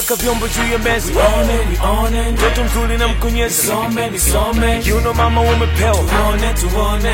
weka vyombo juu ya meza Nione, nione, mtoto mzuri na mkonyeza nisome, nisome, kiuno mama umepewa tuone, tuone.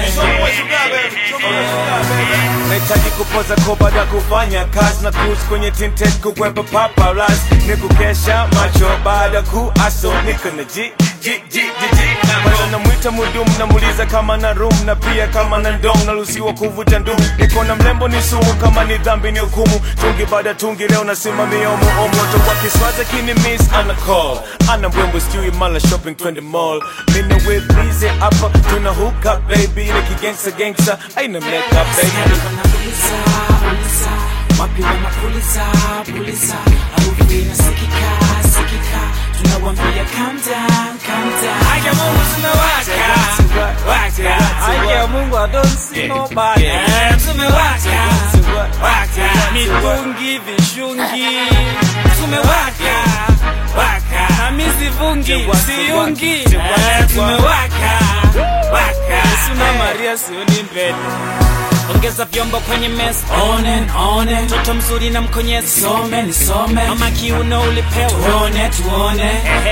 nahitaji kupoza ko baada ya kufanya kazi na cruise kwenye tinted kukwepa paparazzi ni kukesha macho baada ku aso niko na ji ji ji ji ji bwana namwita mudum namuuliza kama na room na pia kama na ndom naruhusiwa kuvuta ndum niko na mlembo ni sumu kama ni dhambi ni hukumu tungi baada ya tungi leo nasimamia omo omo to kwa kiswaza kini miss ana call ana mbwembo sijui mala shopping twende mall mina with busy hapa tuna hook up baby ile kigangsta gangsta aina make up baby Wanapuliza, puliza, wapi wanapuliza, puliza, harufu inasikika, sikika, tunawambia calm down, calm down. Haya Mungu tumewaka, waka, Haya Mungu, I don't see nobody. Eh, tumewaka, waka, Mitungi, vishungi, tumewaka, waka, na mi sivungi, siungi. Eh, tumewaka, waka, Suna Maria sioni mbele. Ongeza vyombo kwenye meza, on and on and mtoto mzuri na mkonyezi, Nisome, nisome, mama kiuno ulipewa. tuone, tuone.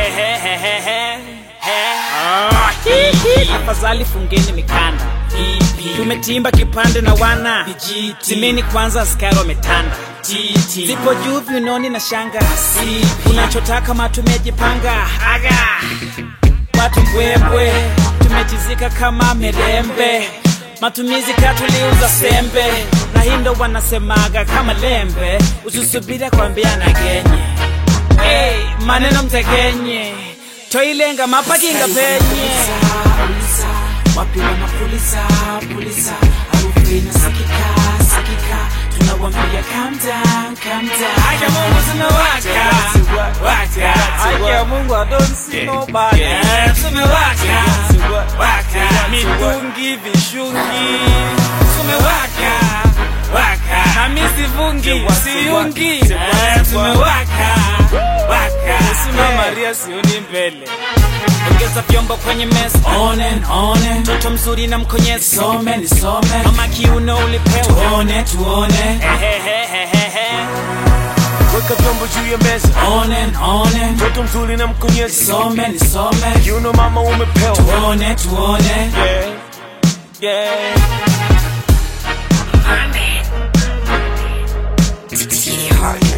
Afadhali fungeni mikanda, Ipi, tumetimba kipande na wana Vijiti. timeni kwanza, askari wametanda titi, zipo juu viunoni na shanga, Sipi. unachotaka matumejipanga aga watu mbwembwe tumechizika kama mirembe matumizi katuliuza sembe na hindo wanasemaga kama lembe usisubira kwambiana genye hey, maneno mtekenye toilenga mapakinga penye Puliza, wapi wanapuliza, puliza, harufu inasikika, sikika, tunawambia calm down, calm down. Haya Mungu tumewaka, waka, Haya Mungu, I don't see nobody. Eh, tumewaka, waka, mitungi vishungi tumewaka, waka, na mi sivungi siungi Eh, tumewaka, waka, Suna Maria sioni mbele ongeza vyombo kwenye meza on and on and mtoto mzuri na mkonyezi Nisome, nisome, mama kiuno ulipewa tuone, tuone. Ehehehehe. weka vyombo juu ya meza On and on and mtoto mzuri na mkonyezi Nisome, nisome, kiuno mama umepewa tuone, tuone. yeah. Yeah. Titty heart.